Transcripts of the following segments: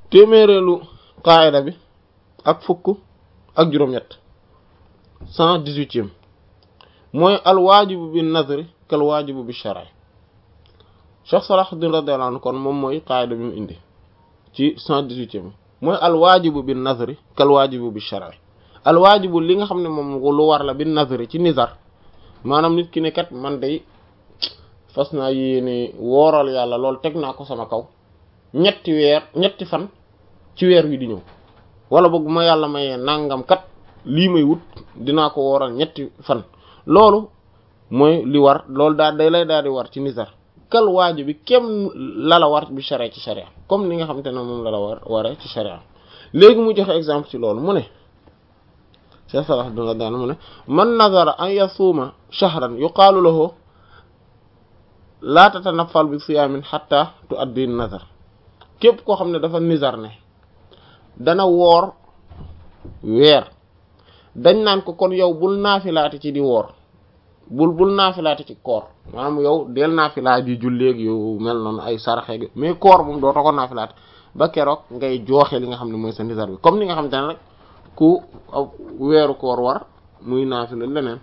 téeméereelu qaayida bi ak fukk ak juróom-ñett cent dix-huitième mooy alwaajibu bi nazri kal waajibu bi shar'i Cheikh Salahuddin radiyallahu anhu kon moom mooy qaayida bi mu indi ci cent dix-huitième mooy alwaajibu bi nazri kal waajibu bi shar'i alwaajibu li nga xam ne moom lu war la bi nazri ci nizar maanaam nit ki ne kat man day fas naa yéene wooral yàlla loolu teg naa ko sama kaw ñetti weer ñetti fan ci weer wi di ñëw wala boog ma yàlla mayee nangam kat lii may wut dinaa ko wooral ñetti fan loolu mooy li war loolu daal day lay daal di war ci nizar kal waajib bi kem la la war bi sharia ci sharia comme ni nga xamante ne moom la la war waree ci sharia léegi mu joxe exemple ci loolu mu ne Cheikh Salah duna daan mu ne man nazara an yasuuma shahran yuqaalu lahu laa tatanaffal bi siyaamin hatta tu addi nazar képp koo xam ne dafa nizar ne dana woor weer dañ naan ko kon yow bul naafilaati ci di woor bul bul naafilaati ci koor maanaam yow del naafilaat di julleeg yu mel noonu ay saraxeeg mais koor moom dootoo ko naafilaat ba keroog ngay jooxe li nga xam ne mooy sa nizar bi comme ni nga xam te ne rek ku weeru koor war muy naafila leneen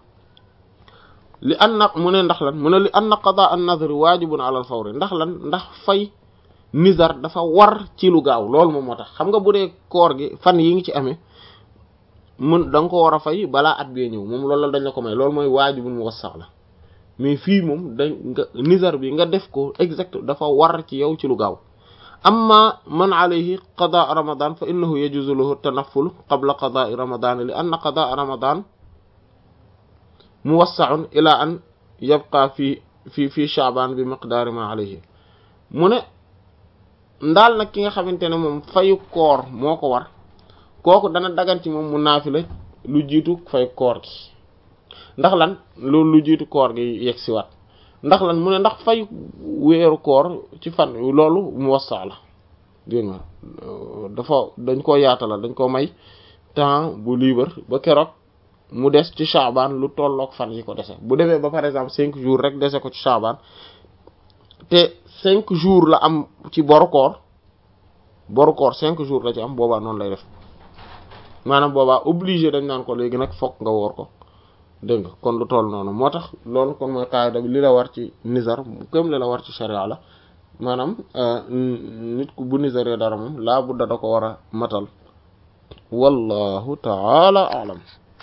li an na mu ne ndax lan mu ne li an na qada an nadri waajibun ala al fawri ndax lan ndax fay nizar dafa war ci lu gaaw loolu moom moo tax xam nga bu dee koor gi fan yi ngi ci amee mun da nga ko war a fay balaa at bee ñëw moom loolu la dañ la ko may loolu mooy waajibun muwassax la mais fii moom dañ nga nizar bi nga def ko exact dafa war ci yow ci lu gaaw amma man alayhi qadaa ramadan fa innahu yajuzu lahu tanafful qabla qadaai ramadan li anna qadaa ramadan muwassaun ila an yabqa fi fi fi shaaban bi miqdaari ma alayhi mu ne ndaal nag ki nga xamante ne moom fayu koor moo ko war kooku dana dagan ci moom mu naafila lu jiitu fay koor gi ndax lan loolu lu jiitu koor gi yegg si waat ndax lan mu ne ndax fay weeru koor ci fan loolu mu wassa la dégg nga dafa dañ koo yaatalal dañ ko may temps bu libre ba keroog mu des ci Shaaban lu tolloog fan yi ko dese bu demee ba par exemple cinq jours rek dese ko ci Shaaban te cinq jours la am ci boru koor boru koor cinq jours la ci am boobaa noonu lay def maanaam boobaa obligé dañ naan ko léegi nag fokk nga woor ko dégg nga kon lu toll noonu moo tax loolu kon mooy qaida bi li la war ci nizar comme li la war ci sharia la maanaam nit ku bu nizaree dara moom laa budda da ko war a matal wallahu taala alam